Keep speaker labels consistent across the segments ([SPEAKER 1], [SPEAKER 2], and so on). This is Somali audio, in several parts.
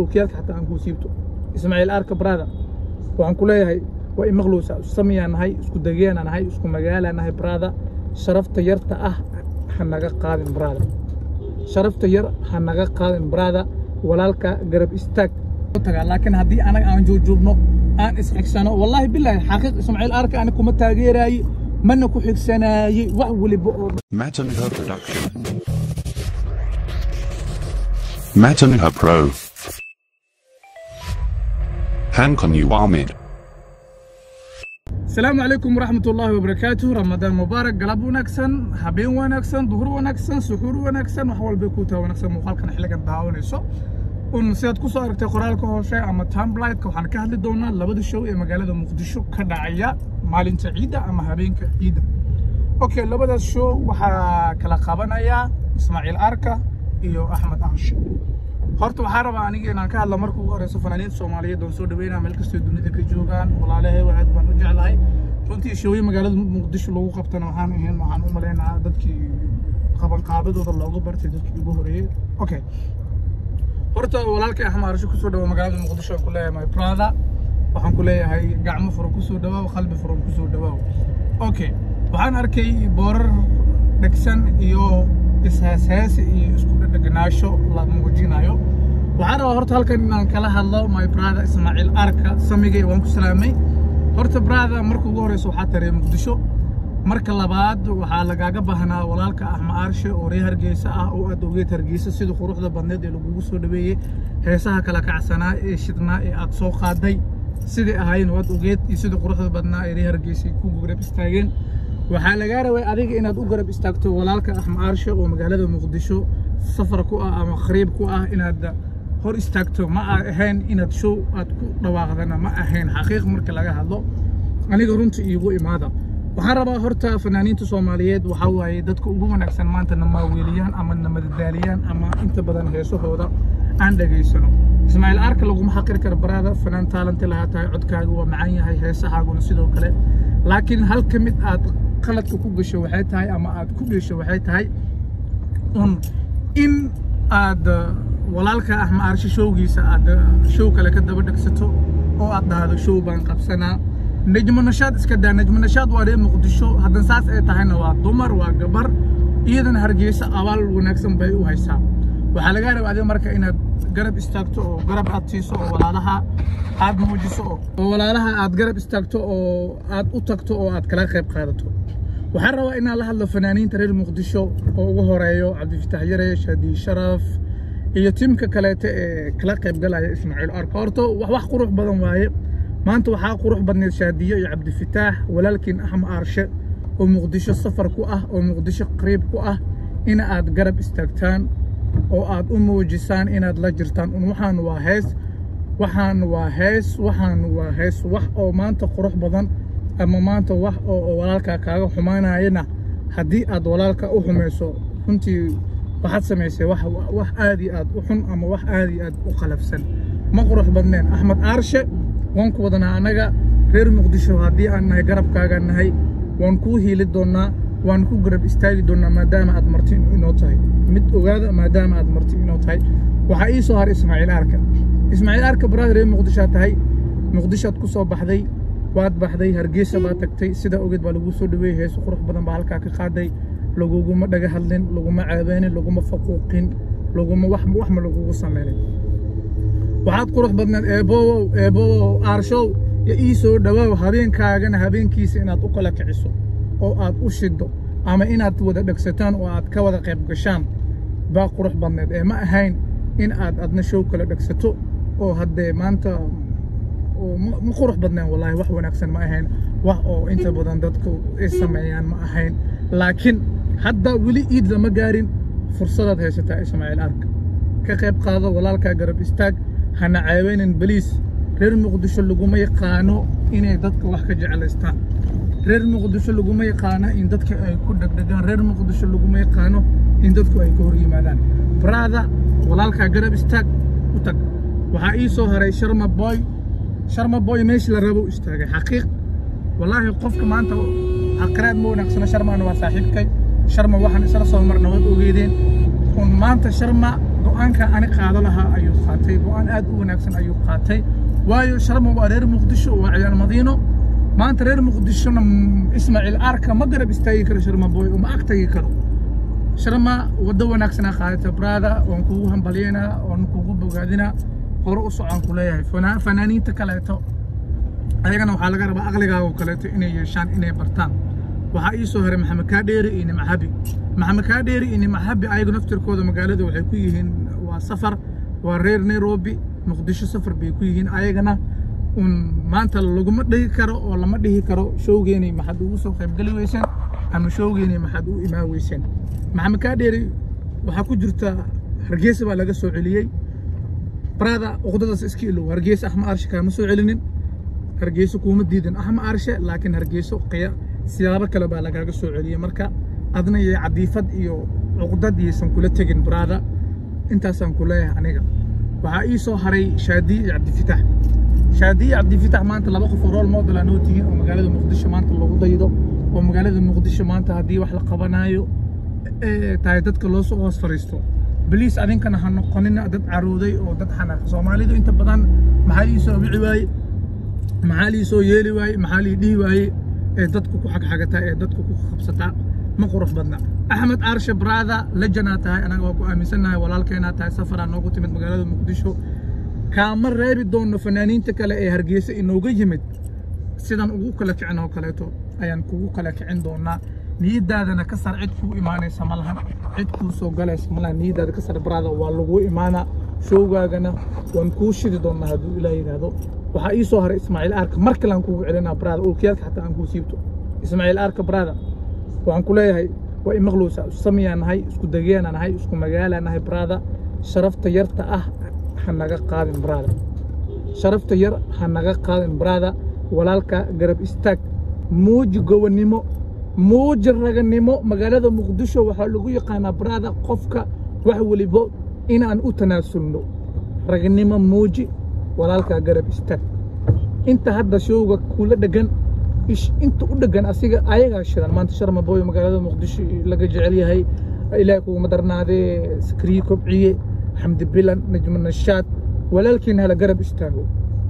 [SPEAKER 1] okiyaalka xataa aan kuu siibto ismaaciil arka brada waxaan ku leeyahay waa imaqlowsa samiyaan nahay isku degeenaa nahay isku magaalaa nahay brada sharafta yarta ah ha naga qaadin brada sharafta yar ha naga qaadin brada walaalka garab istaag tagaa laakiin haddii anaga aan joogjoogno aan isxigsano wallaahi bilaahi xaqiiq ismaaciil arka ani kuma taageeraaye mana ku xigsanaaye wax weliba oo
[SPEAKER 2] Matanha Production. Matanha Pro. Hankon Uwamid.
[SPEAKER 1] asalaamu calaykum waraxmat ullaahi wabarakaatuh ramadaan mubaarak galab wanaagsan habeen wanaagsan duhur wanaagsan suxuur wanaagsan wax walbay kuu taa wanaagsan muuqaalkan xilligan daawanayso un sidaad ku soo aragtay qoraalka hoose ama tamblightka waxaan ka hadli doonaa labada show ee magaalada muqdisho ka dhacaya maalinta ciidda ama habeenka ciidda okay labadaas show waxaa kala qabanaya ismaaciil arka iyo axmed anshe horta waxaa rabaa aniga inaan ka hadla marka ugu horeyso fanaaniinta soomaaliyeed oon soo dhaweynaa meel kastoo dunida ka joogaan walaalahay aad baan u jeclahay runtii shooye magaalada muqdisho lagu qabtana waxaan ahayn waxaan u maleynayaa dadkii qabanqaabadooda looga bartay dadkii ugu horeeyey okay horta walaalkay axmed arsho kusoo dhawo magaalada muqdisho aan ku leeyahay my brother waxaan ku leeyahay gacmo furan kusoo dhawaaw qalbi furan kusoo dhawaaw okay waxaan arkay boorar dhegsan iyo isheesheesi iyo isku dhedhegnaasho la muujinayo waxaan rabaa horta halkan inaan kala hadlo my brother ismaaciil arka samigay waan ku salaamay horta brother marka ugu horeysa waxaa taray muqdisho marka labaad waxaa lagaaga baahnaa walaalka axmed aarshe oo reer hargeysa ah oo aad ogeed hargeysa sida quruxda badneed ee lagugu soo dhaweeyey heesaha kala kacsanaa ee shidnaa ee aad soo qaaday siday ahaayeen waad ogeed iyo sida quruxda badnaa ee reer hargeysa ku garab istaageen waxaa lagaa rabay adiga inaad u garab istaagto walaalka axmed aarshe oo magaalada muqdisho safar ku ah ama khariib ku ah inaad hor istaagto ma ahayn inaad show aad ku dhawaaqdana ma ahayn xaqiiq marka laga hadlo aniga runta iigu imaada waxaan rabaa horta fanaaniinta soomaaliyeed waxaa waaye dadka ugu wanaagsan maanta na maaweeliyaan ama na madadaaliyaan ama inta badan heesahooda aan dhegaysano ismaaciil arka laguma xaqiri karo baraada fanaan taalanti lahaa tahay codkaaga waa macaan yahay heesahaaguna sidoo kale laakiin hal ka mid aad qaladka ku gasho waxay tahay ama aad ku gesho waxay tahay un in aad walaalka axmed aarshe showgiisa aad show kale ka daba dhegsato oo aad dhahdo show baan qabsanaa najmo nashaad iska daa najmo nashaad waa reer muqdisho haddan saas ay tahayna waa dumar waa gabar iyadana hargeysa abaal wanaagsan bay u haysaa waxaa lagaa raba adiga marka inaad garab istaagto oo garab aad siiso oo walaalaha aad muujiso oo walaalaha aad garab istaagto oo aad u tagto oo aad kala qayb qaadato waxaan rabaa inaan la hadlo fanaaniinta reer muqdisho oo ugu horeeyo cabdifitax yare shaadi sharaf iyo tiimka kaleete ee kala qayb galaya ismaaciil arka horta wax wax qurux badan waaye maanta waxaa qurux badneed shaadiyo iyo cabdifitaax walaalkiin axmed aarshe oo muqdisho safar ku ah oo muqdisho qariib ku ah in aad garab istaagtaan oo aad u muujisaan inaad la jirtaan un waxaan waa hees waxaan waa hees waxaan waa hees wax oo maanta qurux badan ama maanta wax oo walaalkaa kaaga xumaanayana haddii aad walaalka u xumayso runtii waxaad samaysay wax wax aad iyo aad u xun ama wax aad iyo aad u qalafsan ma qurux badneen axmed aarshe waan ku wadanaa annaga reer muqdisho haddii aan nahay garabkaaga nahay waan kuu hiili doonnaa waan ku garab istaagi doonnaa maadaama aad marti inoo tahay mid ogaada maadaama aad marti inoo tahay waxaa ii soo haray ismaaciil arka ismaaciil arka baraada reer muqdishoad tahay muqdishoad ku soo baxday waad baxday hargeysa baad tagtay sidaa ogeed baa laguu soo dhaweeyey heeso qurux badan baa halkaa ka qaaday laguguma dhaga hadlin laguma caabeenin laguma faquuqin laguma wax ma lagugu samaynin waxaad qurux badneed eebowow eebowow aarshow yo ii soo dhowaaw habeenkaagana habeenkiisa inaad u kala kiciso oo aad u shiddo ama inaad wada dhegsataan oo aad ka wada qayb gashaan baa qurux badneed ee ma ahayn in aad adna show kala dhegsato oo haddee maanta ma qurux badneen wallaahi wax wanaagsan ma ahayn wax oo inta badan dadku ay sameeyaan ma ahayn laakiin hadda weli iid lama gaarin fursadaad haysataa ismaaciil arka ka qayb qaado walaalkaa garab istaag hana caaweynin beliis reer muqdisho laguma yaqaano inay dadka wax ka jeclaystaan reer muqdisho laguma yaqaano in dadka ay ku dhegdhegaan reer muqdisho laguma yaqaano in dadku ay ka hor yimaadaan brada walaalkaa garab istaag u tag waxaa ii soo haray sharma boy sharma boy meeshii la rabo istaagay xaqiiq wallaahi qofka maanta aqraad ma wanaagsano sharmana waa saaxiibkay sharma waxaan isla soo marna waad ogeedeen un maanta sharma go-aanka ani qaado lahaa ayuu qaatay go-aan aad u wanaagsan ayuu qaatay waayo sharma waa reer muqdisho waa ciyaal madiino maanta reer muqdishona mm, ismaaciil arka ma garab istaagi karo sharma boy uma ag tagi karo sharma waddo wanaagsanaa qaadata brada waan kugu hambalyeynaa waan kugu bogaadinaa hore u socon ku leeyahay Fana- fanaaniinta kaleeto ayagana waxaa laga rabaa aqligaaga oo kaleeto inay yeeshaan inay bartaan waxaa ii soo haray maxamed kaadheeri iyo nimcabi maxamed kaadheeri iyo nimcabi ayagu naftirkooda magaalada waxay ku yihiin waa safar waa reer nairobi muqdisho safar bay ku yihiin ayagana un maanta laguma dhihi karo oo lama dhihi karo showgeenay maxaad ugu soo qaybgeli weyseen ama showgeenay maxaad u imaan weyseen maxamed kaadheeri waxaa ku jirta hargeysa baa laga soo celiyey brada uqdadaas iska ilow hargeysa axma arshe kaama soo celinin hargeyso kuuma diidin axma arshe laakiin hargeyso qiya siyaabo kale baa lagaaga soo celiyey marka adna iyo cadiifad iyo cuqdad iyaysan kula tegin brada intaasaan ku leeyahay aniga waxaa ii soo haray shaadiye iyo cabdifitax shaadiye cabdifitax maanta laba qof oo rool model aan oo tihiin oo magaalada muqdisho maanta lagu daydo oo magaalada muqdisho maanta haddii wax la qabanaayo ee tahay dadka loo soo hoos fariisto baliis adinkana ha noqonina dad carooday oo dad xanaaq soomaalidu inta badan maxaa ii soo wici waaye maxaa lii soo yeeli waaye maxaa lii dhihi waaye ee dadku ku xagxagataa ee dadku ku qabsataa ma qurux badna axmed aarshe brada lejanaa tahay anaga waa ku aaminsannahay walaalkeenaa tahay safaraa noogu timid magaalada muqdisho kaama reebi doonno fanaaniinta kale ee hargeysa inooga yimid sidan ugu kala kicin oo kaleeto ayaan kugu kala kicin doonaa niyadaadana ka sar cid kuu imaanaysa ma lahan cid kuu soo galaysa ma lahan niyadaada ka sar brada waa lagu imaanaa showgaagana waan kuu shidi doonaa hadduu ilaah yidhaahdo waxaa ii soo haray ismaaciil aarka mar kale aan kugu celinaa brada ookiyaalka xataa aan kuu siibto ismaaciil aarka brada waxaan ku leeyahay waa imaqlowsa isku samiyaan nahay isku degeenaa nahay isku magaalaa nahay brada sharafta yarta ah ha naga qaadin brada sharafta yar ha naga qaadin brada walaalka garab istaag muuji gobonnimo muuji raganimo magaalada muqdisho waxaa lagu yaqaanaa brada qofka wax welibo inaan u tanaasulno raganimo muuji walaalka garab istaag inta hadda showga kula dhegan ish inta u dhegan asiga ayagaa shidan maanta sharma boy magaalada muqdisho laga jecel yahay ilaahay kuguma darnaadee sakriye kobciye xamdi bilan najmo nashaad walaalkiin hala garab istaago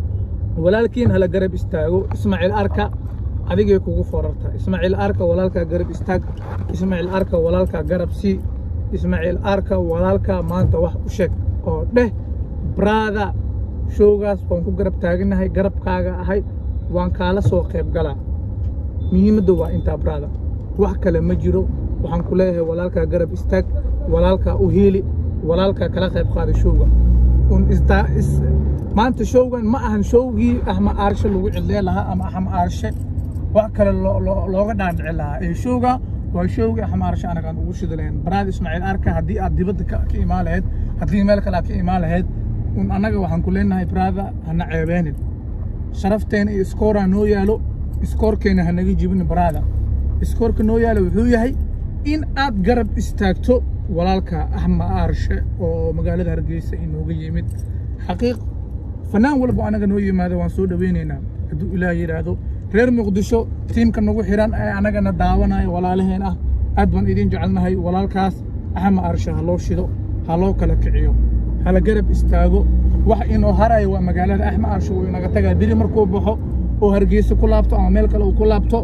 [SPEAKER 1] walaalkiin hala garab istaago ismaaciil arka adigay kugu forartaa ismaaciil arka walaalkaa garab istaag ismaaciil arka walaalkaa garab sii ismaaciil arka walaalkaa maanta wax u sheeg oo dheh brada showgaas waan ku garab taaganahay garabkaaga ahay waan kaala soo qayb galaa muhiimadda waa intaa brada wax kale ma jiro waxaan ku leeyahay walaalkaa garab istaag walaalkaa u hiili walaalkaa kala qayb qaada showga un istaa is maanta showgan ma ahan showgii axma aarshe lagu cidlee lahaa ama axma aarshe wax kale loo- loo- looga dhaadhici lahaa ee showga waa showgii axma aarshe anagaan ugu shidi lahayn baraad ismaaciil arka haddii aad dibadda ka ka imaan lahayd haddii meel kale aad ka imaan lahayd un annaga waxaan ku leenahay brada hana ceebeenin sharafteena iyo iskooraa noo yaalo iskoorkeena ha naga jibin brada iskoorka noo yaalo wuxuu yahay in aad garab istaagto walaalka axma aarshe oo magaalada hargeysa inooga yimid xaqiiq fanaan walba anaga noo yimaado waan soo dhaweynaynaa hadduu ilaah yidhaahdo reer muqdisho tiimka nagu xiran ee anagana daawanayo walaalaheen ah aad baan idin jecelnahay walaalkaas axma aarshe ha loo shido ha loo kala kiciyo hala garab istaago wax inoo harayo waa magaalada axma aarshe wuu inaga tagaa biri markuu baxo oo hargeysa ku laabto ama meel kale uu ku laabto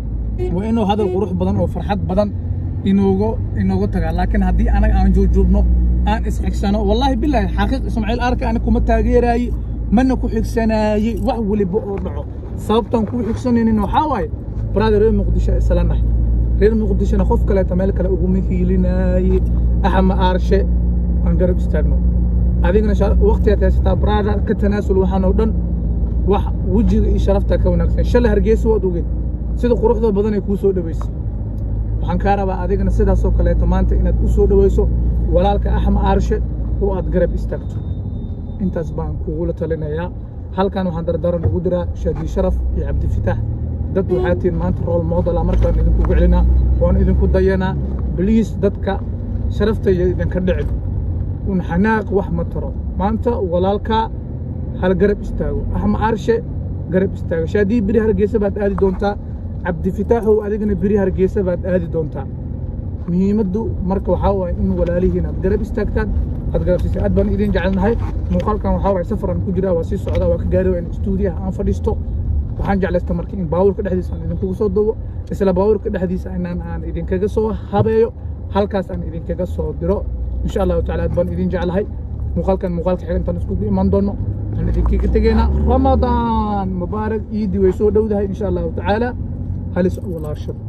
[SPEAKER 1] waa inuu hadal qurux badan oo farxad badan inoogu inoogu tagaa laakiin haddii anaga aan joogjoogno aan isxigsano wallaahi bilaahi xaqiiq ismaaciil arka ani kuma taageeraaye mana ku xigsanaaye wax weliba oo dhaco sababtaan kuu xigsanaynin waxaa waaye brother reer muqdisho isla nahay reer muqdishona qof kaleeta meel kale uguma hiilinaaye axma aarshe aan garab istaagno adigana waqtigaad haysataa brother ka tanaasul waxaan oo dhan wax wejiga iyo sharafta ka wanaagsan shalay hargeysa waad ogeed sida quruxda badan ay kuu soo dhaweysay waxaan kaa rabaa adigana sidaasoo kaleeto maanta inaad u soo dhaweyso walaalka axma aarshe oo aad garab istaagto intaas baan kugula talinayaa halkan waxaan dardaran ugu diraa shaadi sharaf iyo cabdifitaax dad waxaa tihiin maanta rool model ah markaan idinkugu celinaa waan idinku dayanaa bliis dadka sharafta iyo idinka dhicin un xanaaq wax ma taro maanta walaalkaa hal garab istaago axma aarshe garab istaago shaadii beri hargeysa baad aadi doontaa cabdifitaaxow adigana beri hargeysa baad aadi doontaa muhiimaddu marka waxaa waaye in walaalihiin aad garab istaagtaan aad garabsiisay aad baan idin jecelnahay muuqaalkan waxaa waay safaran ku jiraa waa sii socdaa waa ka gaari waa in stuudiyaha aan fadhiisto waxaan jeclaysta marka in baabuurka dhexdiisa aan idinkugu soo dubo isla baabuurka dhexdiisa inaan aan idinkaga soo habeeyo halkaas aan idinkaga soo diro insha allahu tacaala aad baan idin jeclahay muuqaalkan muuqaalka xiga intaan iskugu iman doono waxaan idinkaga tegaynaa ramadaan mubaarak iidii way soo dhowdahay insha allahu tacaala halis awalaashada